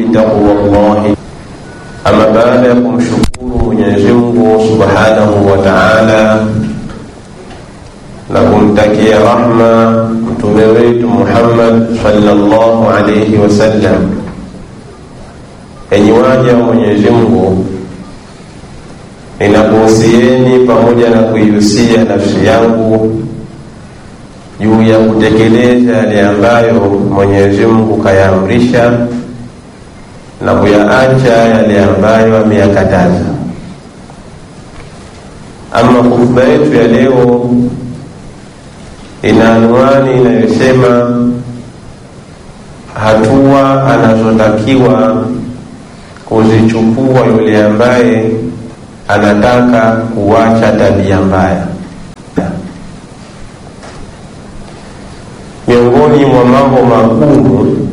taqwallahi. Ama baada ya kumshukuru Mwenyezi Mungu subhanahu wa taala na kumtakia rahma mtume wetu Muhammad sallallahu alayhi wasallam, enyi waja wa Mwenyezi Mungu, ninakuhusieni pamoja na kuihusia nafsi yangu juu ya kutekeleza yale ambayo Mwenyezi Mungu kayaamrisha na kuyaacha yale ambayo ameyakataza. Ama khutba yetu ya leo ina anwani inayosema hatua anazotakiwa kuzichukua yule ambaye anataka kuacha tabia mbaya. Miongoni mwa mambo magumu